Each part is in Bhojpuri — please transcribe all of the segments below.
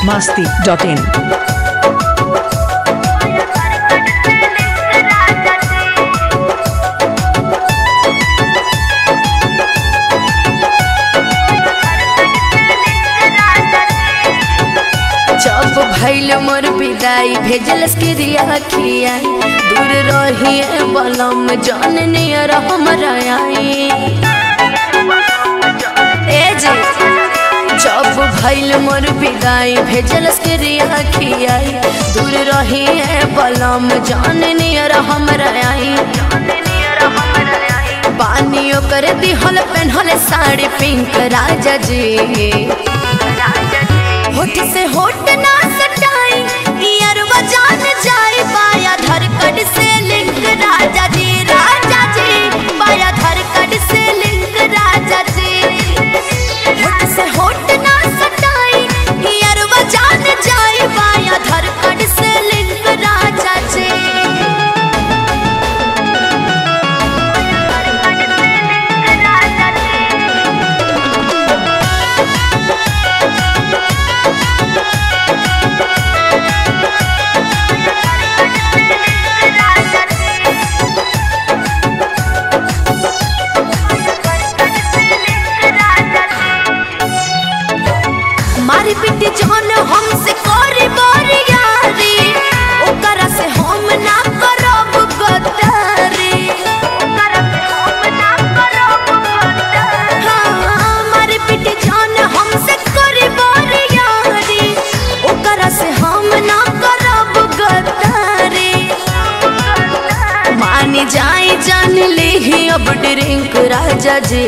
masti.in. जब भैल मोर विदाई भेजल के रिया खिया दूर रहिए बलम जान नियर हमरा आई ए जी जब भैल मोर विदाई भेजल के रिया खिया दूर रहिए बलम जान नियर हमरा आई बानी ओकर दिहल पेन्हल साड़ी पिंक राजा जी होठ से होठ ना सटाई ईयर बजान जाए बाया धरकड़ से लिंक राजा जी राजा जी बाया धरकड़ से लिंक राजा जी होठ से होठ ना सटाई ईयर बजान जाए बाया धरकड़ से लिंक राजा जी मारी पिटी जौन हमसे करी बारी यारी ओकरा से हम ना करब गद्दारी ओकरा से हम ना करब गद्दारी हाँ मारी पिटी जौन हमसे करी बारी यारी ओकरा से हम ना करब गद्दारी मानी जाई जान ली अब ड्रिंक राजा जी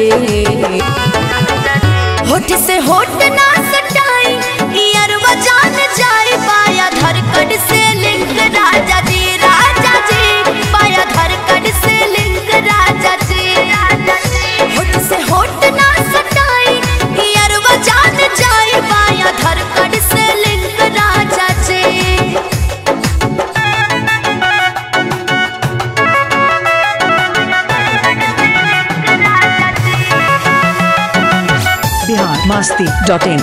होठ से होठ ना सटाई ईयर बजान जाए पाया धरकड़ से लिंक राजा जी राजा जी पाया धरकड़ से लिंक राजा जी होठ से होठ ना सटाई ईयर बजान जाए पाया धरकड़ से लिंक राजा जी Bihar masti.in.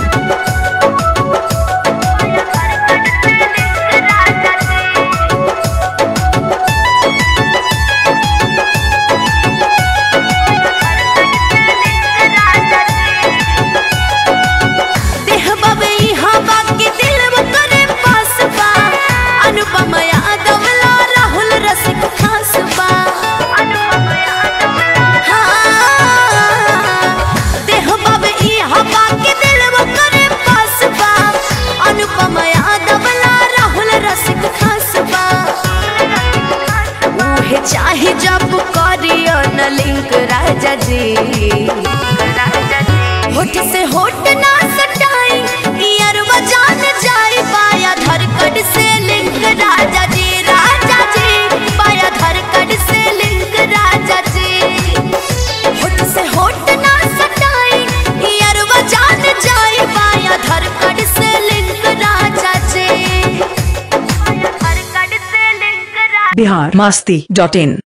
देह बबे यहाँ बाकी दिल वो करे पास बा अनुपम यादव ला राहुल रसिक खास बा हाँ, देह बबे यहाँ बाकी दिल वो करे पास बा अनुपम यादव ला राहुल रसिक खास बा उहे चाहे जब करियो न लिंक राजा जी होठ से होठ ना सटाई ईयर बजान जाए पाया धरकड़ से लिंक राजा जी राजा जी पाया धरकड़ से लिंक राजा जी होठ से होठ ना सटाई ईयर बजान जाए पाया धरकड़ से लिंक राजा जी धरकड़ से लिंक राजा Bihar masti.in.